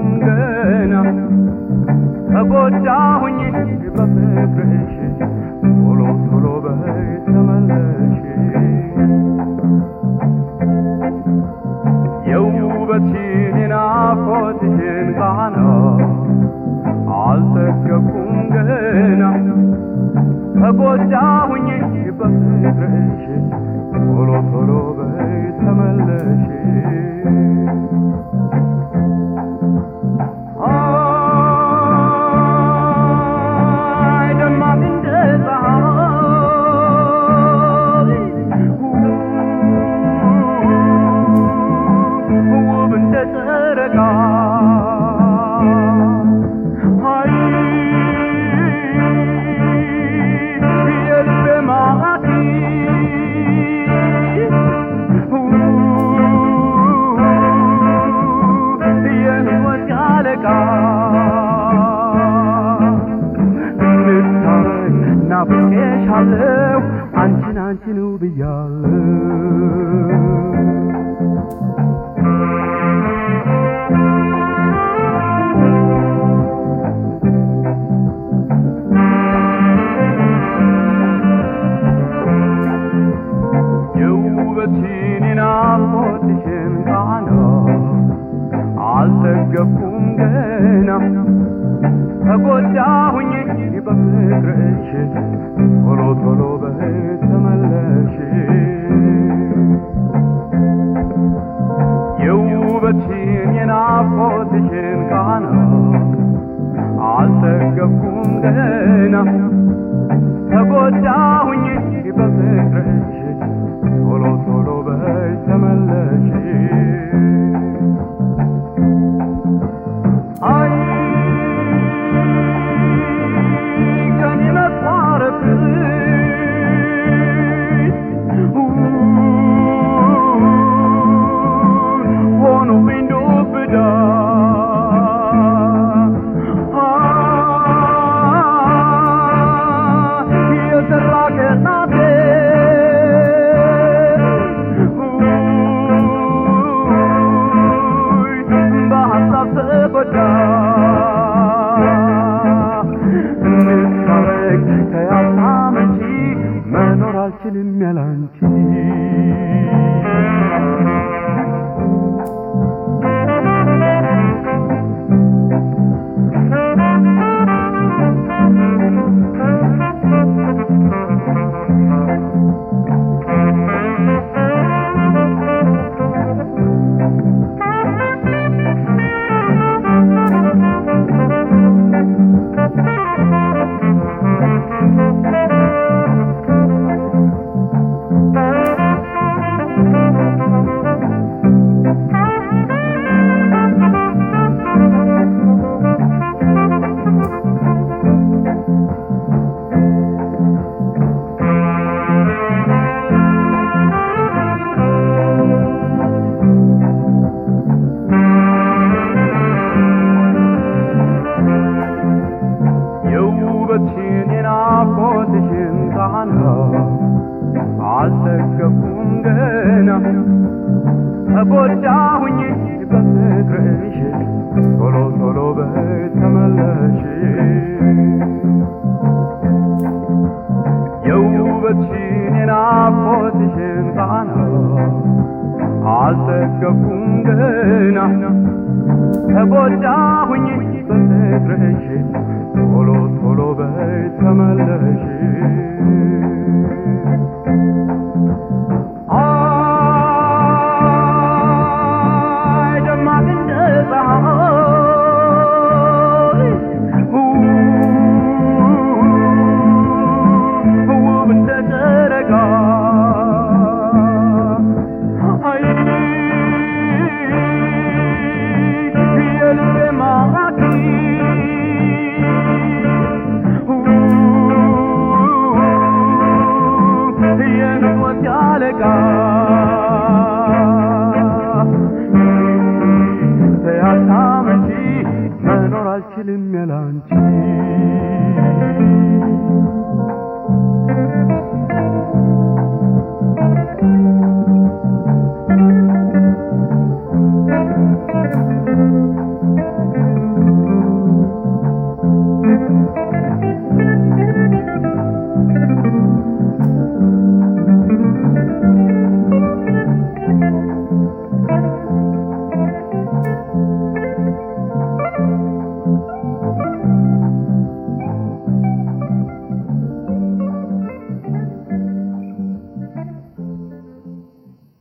ገና ተጎዳሁኝ በፍቅርሽ ቶሎ ቶሎ በይ ተመለሽ የውበትሽን የናፍቆትሽን ቃና አልጠገብኩም ገና ተጎዳሁኝ በፍቅርሽ ቶሎ ቶሎ በይ ተመለሽ አይ ደማቅ እንደ ፀሐይ ውብ እንደ ጨረቃ አይ የልቤ ማራኪ የሕይወት አለቃ እንታረቅ ናፍቄሻለሁ አንቺን አንቺን ብያለሁ የውበትሽን የናፍቆትሽን ቃና አልጠገብኩም ገና ተጎዳሁኝ በፍቅርሽ ቶሎ ቶሎ በይ ተመለሽ የውበትሽን የናፍቆትሽን ቃና አልጠገብኩም ገና ተጎዳሁኝ በፍቅርሽ ቶሎ ቶሎ በይ ተመለሽ አይ ከኔ መቋረጥሽ ሆኖብኝ ዱብዳ የሰራ ከናቴ በሀሳብ ተጎዳ እንታረቅ ከያጣም እንጂ መኖር አልችልም ያላንቺ የውበትሽን የናፍቆትሽን ቃና አልጠገብኩም ገና ተጎዳሁኝ በፍቅርሽ ቶሎ ቶሎ በይ ተመለሽ የውበትሽን የናፍቆትሽን ቃና አልጠገብኩም ገና ተጎዳሁኝ በፍቅርሽ ቶሎ ቶሎ በይ ተመለሽ አይ ደማቅ እንደ ፀሐይ ውብ እንደ ጨረቃ አይ የልቤ ማራኪ የሕይወት አለቃ ተያታም እንጂ መኖር አልችልም ያላንቺ